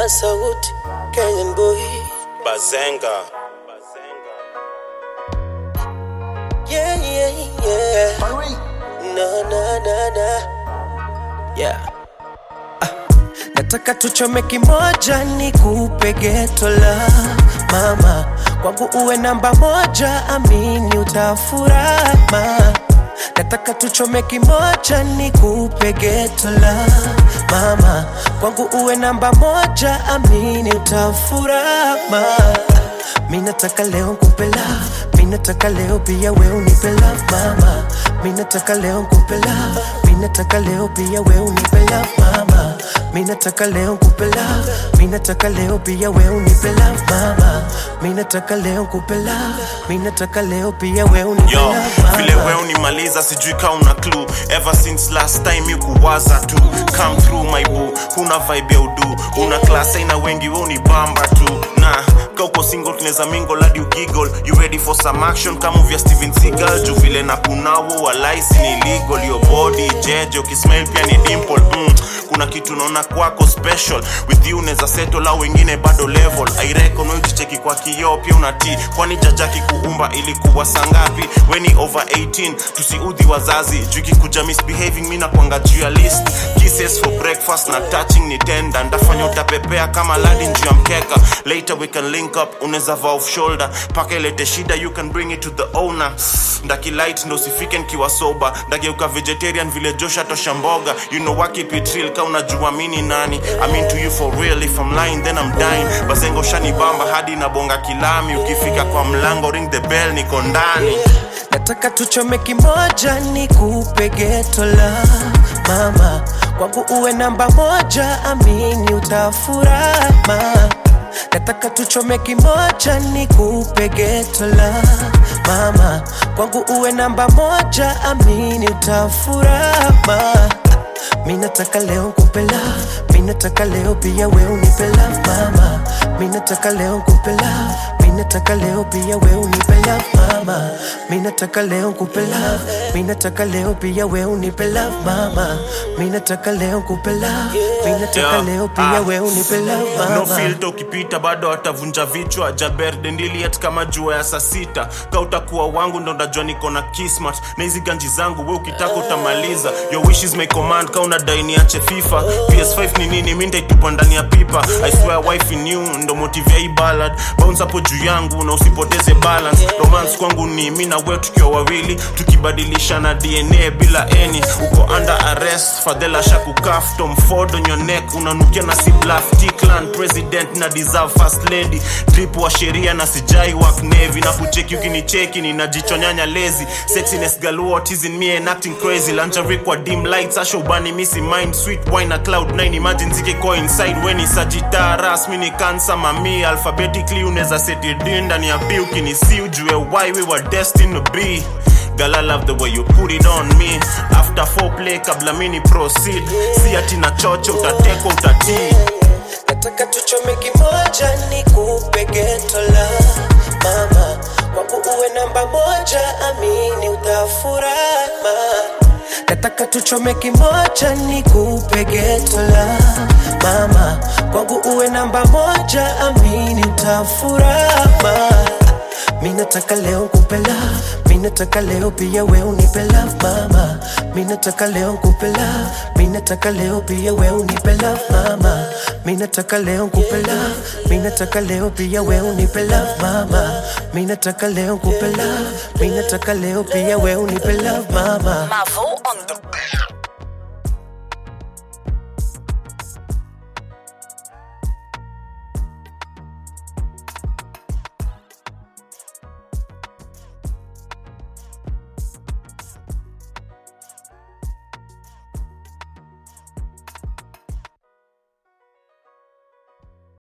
na sauti Kenyan boy Bazenga. yeah yeah yeah na na na na yeah ah, nataka tuchome kimoja ni kupe geto la mama kwangu uwe namba moja amini utafurama nataka tuchome kimoja ni kupe geto la mama kwangu uwe namba moja amini utafurama mi nataka leo nkupe love mi nataka leo pia we unipe love mama mi nataka leo nkupe love mi nataka leo pia we unipe love mama mi nataka leo nkupe love mi nataka leo pia we unipe love mama mi nataka leo nkupe love mi nataka leo pia we unipe Yo, love vile mama we unimaliza sijui ka una clue ever since last time you kuwaza tu come through my boo huna vibe ya udu una class aina wengi we unibamba tu na kauko single tunaweza mingle hadi ugiggle you ready for some action kama vya Steven Seagal juu vile na kunawo walaisi ni illegal your body jeje ukismile pia ni dimple mm. kuna kitu naona kwako special with you unaweza settle au wengine bado level I reckon wewe ukicheki kwa kioo pia unatii kwani jajaki kuumba ilikuwa sangapi weni over 18 tusiudhi wazazi juu ikikuja misbehaving mi nakwanga juu ya list kisses for breakfast na touching ni tenda ndafanya utapepea kama ladi juu ya mkeka later we can link up unaweza va off shoulder paka ilete shida you can bring it to the owner ndaki light ndo usifike nkiwa soba ndageuka vegetarian vile josha tosha mboga you know what keep it real ka unajua mini nani I mean to you for real if I'm lying then I'm dying bazengo shani bamba hadi nabonga kilami ukifika kwa mlango ring the bell niko ndani nataka tuchome kimoja ni kupe geto la mama kwangu uwe namba moja amini utafurama nataka tuchome kimoja ni kupe geto la mama kwangu uwe namba moja amini utafurama mi nataka leo nkupe love mi nataka leo pia we unipe love mama mi nataka leo nkupe love mi nataka leo pia we unipe love mama mi nataka leo nkupe love mi nataka leo pia we unipe love mama mi nataka leo nkupe love mi nataka Yeah. leo pia Ah. we unipe love no mama filter ukipita bado atavunja vichwa jaber dendiliet kama jua ya saa sita ka utakuwa wangu ndo ndajua niko na kismat na hizi ganji zangu we ukitaka utamaliza your wish is my command ka unadai niache fifa ps5 ni nini mi ndaitupa ndani ya pipa i swear wife in you ndo motive ya hii ballad bounce hapo juu yangu na usipoteze balance romance kwangu ni mi na we tukiwa wawili tukibadilishana dna bila eni uko under arrest fadhela shakukaf tom ford on your neck unanukia na si bluff T-clan president na deserve first lady drip wa sheria na sijai work navy na kucheki ukinicheki ninajichonyanya lazy sexiness galore what is in me and acting crazy lingerie kwa dim lights asho ubani missy mind sweet wine na cloud 9 imagine zike ko inside when is sagittar rasmi ni cancer mami alphabetically unaweza seti d ndani ya b ukinisi ujue why we were destined to be Girl, I love the way you put it on me After foreplay kabla mini proceed Si ati na chocho utatekwa utatii nataka tuchome kimoja ni kupe geto la mama kwangu uwe namba moja amini utafurama nataka tuchome kimoja ni kupe geto la mama kwangu uwe namba moja amini utafurama mi nataka leo nkupe love mi nataka leo pia we unipe love mama mi nataka leo nkupe love mi nataka leo pia we unipe love mama mi nataka leo nkupe love mi nataka leo pia we unipe love mama mi nataka leo nkupe love mi nataka leo pia we unipe love mama Mavo on the